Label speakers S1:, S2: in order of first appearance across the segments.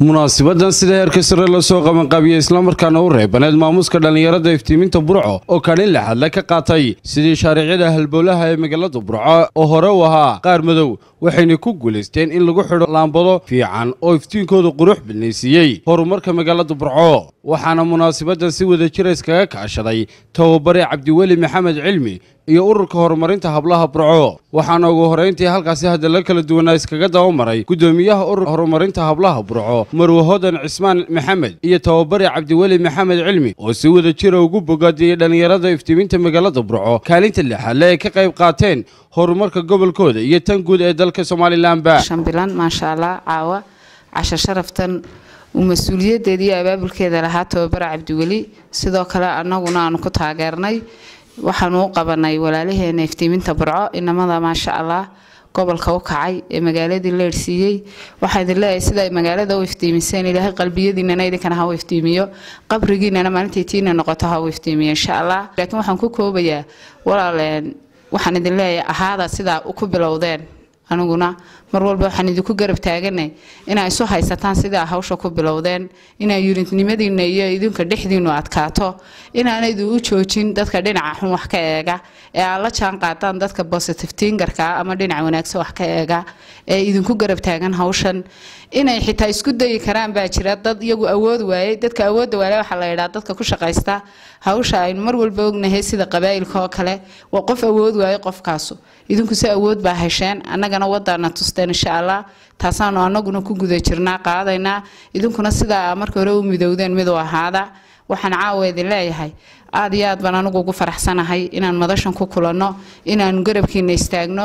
S1: munaasibadan sida heerka sare lasoo qabanqaabiyey islamarkaana u reebaneed maamuuska dhallinyarada iftiiminta burco oo kadhin lexadle ka qaatay sidii shaariicyada halbowlaha ee magaalada burco oo hore u ahaa qaar madow waxayna ku guulaysteen in lagu xidho laambado fiican oo iftiinkooda qurux bilnaysiiyey horumarka magaalada burco waxaana munaasabadan si wada jira iskaga kaashaday tababare cabdiweli maxamed cilmi iyo ururka horumarinta hablaha burco waxaana ugu horeyntii halkaasi hadalla kala duwanaa iskaga dabamaray guddoomiyaha ururka horumarinta hablaha burco marwe hodan cismaan maxamed iyo tababare cabdiweli maxamed cilmi oo si wada jira ugu bogaadiyey dhallinyarada iftiiminta magaalada burco kaalinta lixaadle ay ka qayb qaateen horumarka gobolkooda iyo tan guud ee dalka somalilanba
S2: shambilan maasha allah caawa cashar sharaftan uu mas-uuliyadeeda iyo abaabulkeeda lahaa tababare cabdiweli sidoo kale annaguna aanu ku taageernay waxaanu u qabanay walaalaheena iftiiminta burco inamada maasha allah gobolka u kacay ee magaaladii la ersiiyey waxaan idin leeyahay sida ay magaalada u iftiimiseen ilaahay qalbiyadiinana idinkana ha u iftiimiyo qabrigiinana maalintay tiina noqoto ha u iftiimiyo insha allah laakiin waxaan ku koobayaa walaaleen waxaan idin leeyahay ahaada sidaa ku bilowdeen aniguna mar walba waxaan idinku garab taaganay inaa isu haysataan sidaa hawsha ku bilowdeen inaa yuridnimadiina iyo idinka dhexdiinu adkaato inaanaydu u joojin dadka dhinaca xun wax ka eega ee aad la jaan qaadaan dadka positive tingarka ama dhinaca wanaagsan wax ka eega ee idinku garab taagan hawshan inay xitaa isku dayi karaan baa jira dad iyagu awood waayey dadka awoodda waale waxaa la yidhaha dadka ku shaqaysta hawsha aynu mar walba ognahay sida qabaa'ilka oo kale waa qof awood waaye qofkaasu idinku si awood baa hesheen annagana wadaana tusteen insha allah taasaanu annaguna ku guda jirnaa qaadaynaa idinkuna sidaa marka hore u midowdeen mid u ahaada waxaan caawa idin leeyahay aad iyo aad baan anigu ugu faraxsanahay inaan madashan ku kulanno inaanu garabkiina istaagno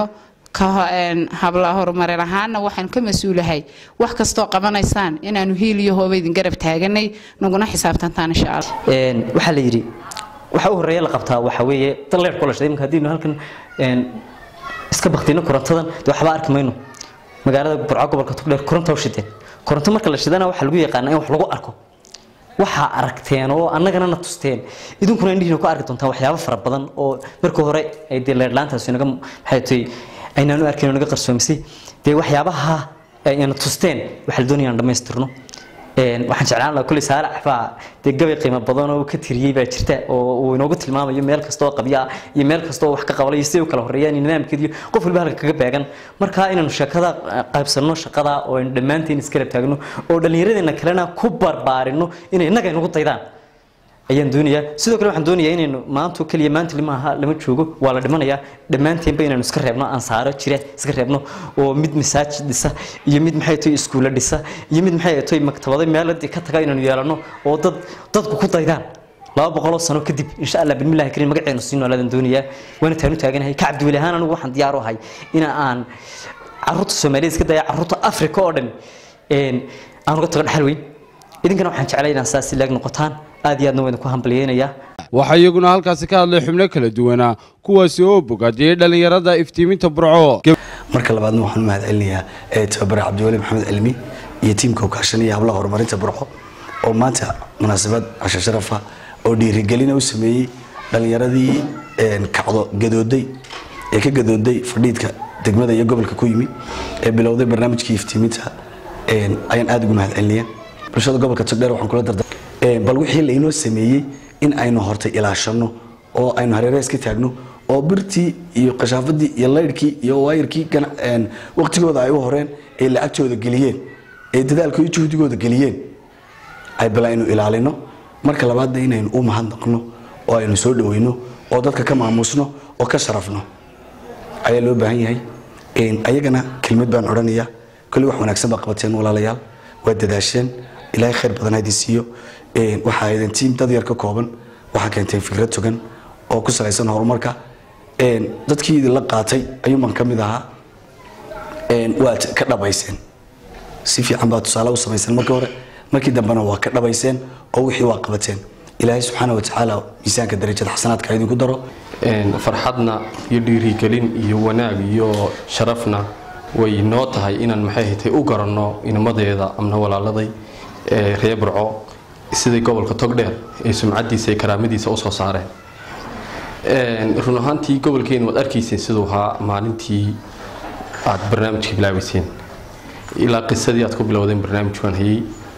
S2: habla horumarin ahaana waxaan ka mas-uulahay wax kastoo qabanaysaan inaanu hiil iyo hooba idin garab taaganay naguna xisaabtantaan insha allah
S3: waxaa la yidhi waxa u horeeya la qabtaa waxa weeye dad leer kula shaqeey marka haddiinu halkan iska baktino korontadan dee waxba arki mayno magaalada burco gobolka tugdheer koronta u shideen koronto marka la shidana waxaa lagu yaqaanaa in wax lagu arko waxaa aragteen oo annagana na tusteen idinkuna indhihiina ku arki doontaan waxyaabo fara badan oo markii hore ay dee leerlaantaasi naga maxay tahay aynaanu arkayn oo naga qarsoomisay dee waxyaabaha ayna tusteen waxaa la doonaya aan dhammaystirno waxaan jeclaan lahaa kulli saalax baa dee gabay qiimo badan oo ka tiriyey baa jirta oo uu inoogu tilmaamayo meel kasta oo qabya iyo meel kasta oo wax ka qabalayo siday u kala horreeyaan iyo nidaamkeediyo qof walba halka kaga beegan marka inaanu sheekada qaybsanno shaqada oo aynu dhammaanteen iskarab taagno oo dhallinyaradeenna kalena ku barbaarino inay innaga inagu daydaan ayaan doonayaa sidoo kale waxaan doonayaa inaynu maanta keliya maanta limaaha lama joogo waa la dhimanayaa dhammaanteenba inaynu iska reebno ansaaro jire iska reebno oo mid masaajid dhisa iyo mid maxay tahay iskuulla dhisa iyo mid maxay tahay maktabado meeladii ka taga inaynu yeelano oo dad dadku ku daydaan laba boqoloo sano kadib insha allah bismillahi kariim magaceenu sii noolaadaan doonayaa waana taanu taaganahay ka cabdiweli ahaan anigu waxaan diyaar u ahay ina aan caruurta soomaaliyeed iska daya caruurta afrika oo dhan aan uga tago dhaxal weyn idinkana waxaan jeclay inaan saas laag noqotaan aad iyo aadna waa idinku hambalyeynaya
S1: waxaa iyaguna halkaasi ka hadlay xubno kala duwanaa kuwaasi oo bogaadiyey dhallinyarada iftiiminta burco
S4: marka labaadna waxaan u mahad celinayaa tababare cabdiweli maxamed cilmi iyo tiimka u kaashanaya hablaha horumarinta burco oo maanta munaasabad casho sharafa oo dhiirigelina u sameeyey dhallinyaradii kacdo gadooday ee ka gadooday fadhiidka degmada iyo gobolka ku yimi ee bilowday barnaamijkii iftiiminta ayaan aada ugu mahad celinaya bulshada gobolka togdheer waxaan kula darda bal wixii lainoo sameeyey in aynu hortay ilaashano oo aynu hareerees ka taagno oo birtii iyo kashaafadii iyo laydhkii iyo waayarkii waqtigooda ay u horeen ee lacagtooda geliyeen ee dadaalka iyo juhdigooda geliyeen ay bal aynu ilaalino marka labaadna inaynu u mahadnaqno oo aynu soo dhaweyno oo dadka ka maamuusno oo ka sharafno ayaa loo baahan yahay ayagana kelmad baan odhanaya kolli wax wanaagsan baa qabateen walaalayaal waa dadaasheen ilaahay khayr badan ha idin siiyo waxaa idin tiim dad yar ka kooban waxaa keenteen fikrad togan oo ku salaysan horumarka dadkii idinla qaatay ayuunbaan ka mid ahaa waad ka dhabayseen si fiican baa tusaale u samayseen markii hore markii dambena waa ka dhabayseen oo wixii waa qabateen ilaahay subxaana wa tacaala miisaanka darajada xasanaadka idinku daro
S5: farxadna iyo dhiirigelin iyo wanaag iyo sharafna way noo tahay inaan maxay hatay u garanno inamadeeda amna walaaladay ee reer burco sidai gobolka togdheer ee sumcadiisa iyo karaamadiisa usoo saareen run ahaantii gobolkeena waad arkayseen siduu ahaa maalintii aad barnaamijka bilaabayseen ilaa qisadii aad ku bilowdeen barnaamijkan hayay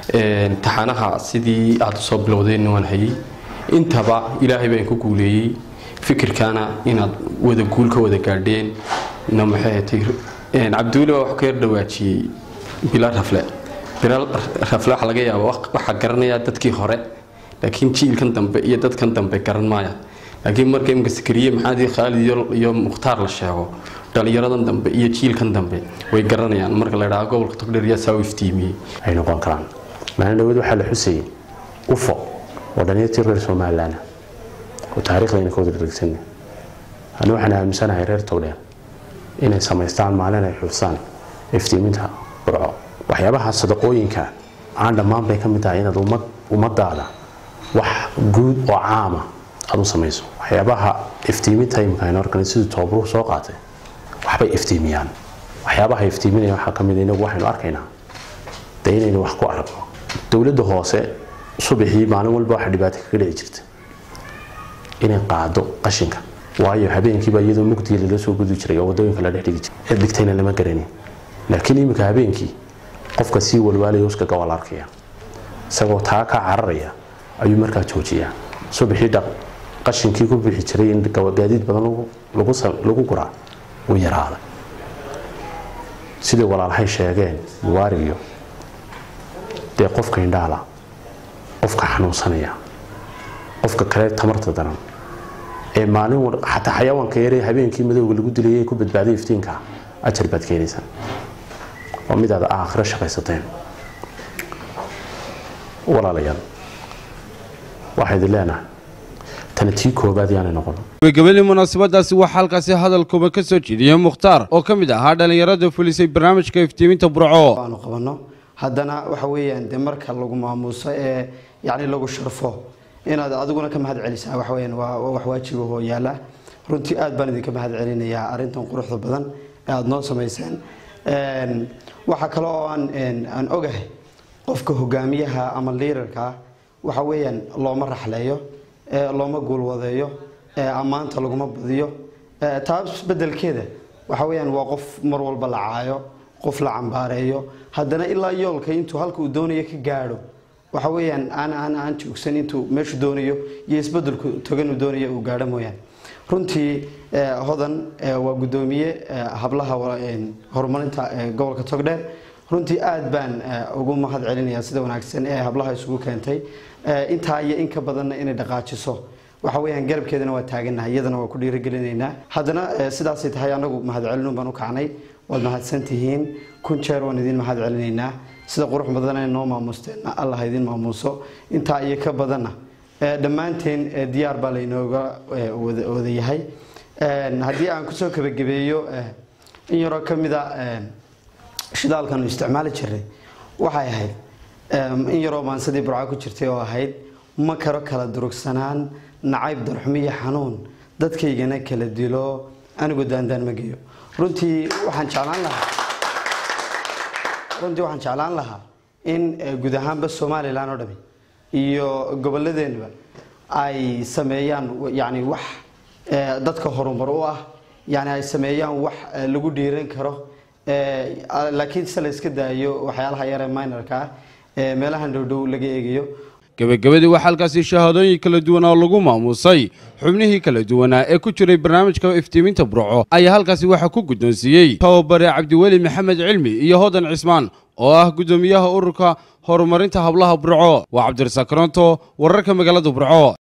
S5: taxanaha sidii aad usoo bilowdeenna waan hayay intaba ilaahay baan ku guuleeyey fikirkaana inaad wada guul ka wada gaadheen na maxay hatay cabdiweli baa wax ka yar dhawaajiyey bilaa rafle bilaa rafle waxa laga yaaba waxaa garanayaa dadkii hore laakiin jiilkan dambe iyo dadkan dambe garan maaya laakiin marka imka sakariye maxaadi khaalid iyo mukhtaar la sheego dhalinyaradan dambe iyo jiilkan dambe way garanayaan marka la idhaha gobolka togdheer yaa saa u iftiimiyey
S6: ay noqon karaan maalin dhaweed waxaa la xusayay ufo oo dhalinyartii reer somalilan oo taariikhdayna ka wada dhegsan ani waxaan aaminsanahay reer togdheer inay samaystaan maalin ay xusaan iftiiminta burco waxyaabaha sadaqooyinka aan dhammaan bay ka mid tahay inaad ummadaada wax guud oo caama aad u samayso waxyaabaha iftiiminta imika aynu arkan sidii toobaruhu soo qaatay waxbay iftiimiyaan waxyaabaha iftiiminaya waxaa ka mid inagu waxaynu arkaynaa dee inaynu wax ku aragno dowladda hoose subaxii maalin walba waxa dhibaato kaga dhici jirta inay qaado qashinka waayo habeenkiiba iyadoo mugdiga lala soo gudi jiray oo wadooyinka la dhex dhigi jiray ee dhigtayna lama garanin laakiin iminka habeenkii qofka sii walwaalaya uskaga waa la arkaya isagoo taa ka cararaya ayuu markaa joojiyaa subaxii dhaq qashinkii ku bixi jiray in gaadiid badan lagu guraa uu yaraaday siday walaalhay sheegeen muwaarigiyo dee qofka indhaala qofka xanuunsanaya qofka kale tamarta daran ee maalin xataa xayawaanka yaree habeenkii madowga lagu dilayay ku badbaaday iftiinka ajar baad keenaysaa waa mid aad aakhiro shaqaysateen walaalayaal waxaa idin leenahay tani tii koobaad yaanay noqon
S1: gabagabadii munaasabadaasi waxaa halkaasi hadalkuba ka soo jeediyey mukhtaar oo ka mid ahaa dhallinyarada fulisay barnaamijka iftiiminta burco
S7: aanu qabanno haddana waxa weeyaan dee marka lagu maamuuso ee yacni lagu sharfo inaad adiguna ka mahad celisaa waxa weeyaan waa wax waajibahoo yaala runtii aad baan idinka mahad celinayaa arrintan quruxda badan ee aada noo samayseen waxaa kale oo aan aan ogahay qofka hogaamiyaha ama liirarka waxa weeyaan looma raxleeyo looma guulwadeeyo ammaanta laguma badiyo taas bedelkeeda waxa weeyaan waa qof mar walba la caayo qof la cambaareeyo haddana ilaa yoolka intuu halka uu doonayo ka gaadho waxa weeyaan aan aan aan joogsan intuu meeshu doonayo iyo isbedelku togan uu doonayo uu gaadho mooyaan runtii hodan waa guddoomiye hablaha horumarinta gobolka togdheer runtii aad baan ugu mahad celinayaa sida wanaagsan ee hablaha isugu keentay intaa iyo in ka badanna inay dhaqaajiso waxa weeyaan garabkeedana waa taaganahay iyadana waa ku dhiirigelinaynaa haddana sidaasay tahay anagu mahad celinun baan u kacnay waad mahadsan tihiin kun jeer waan idin mahad celinaynaa sida qurux badan noo maamusteenna allah idin maamuuso intaa iyo ka badanna dhammaanteen diyaar baa laynooga wada yahay haddii aan kusoo kabagabeeyo in yaroo ka mida shidaalkanu isticmaali jiray waxay ahayd in yaroo maansadii burca ku jirtay oo ahayd ma karo kala durugsanaan nacayb darxumiyo xanuun dadkaygana kala dilo anigu daandaan ma geeyo runtii waxaan jeclaan lahaa runtii waxaan jeclaan lahaa in guud ahaanba somalilan oo dhami iyo goboladeenba ay sameeyaan yani wax dadka horumar u ah yani ay sameeyaan wax lagu dhiiran karo laakiin se la iska daayo waxyaalaha yaree minorka ah ee meelahan dhowdhow laga eegayo
S1: gebagabadii waxaa halkaasi shahaadooyin kala duwan oo lagu maamuusay xubnihii kala duwanaa ee ku jiray barnaamijka iftiiminta burco ayaa halkaasi waxaa ku guddoonsiiyey tababare cabdiweli maxamed cilmi iyo hodan cismaan oo ah guddoomiyaha ururka horumarinta hablaha burco waa cabdirasaaq koronto wararka magaalada burco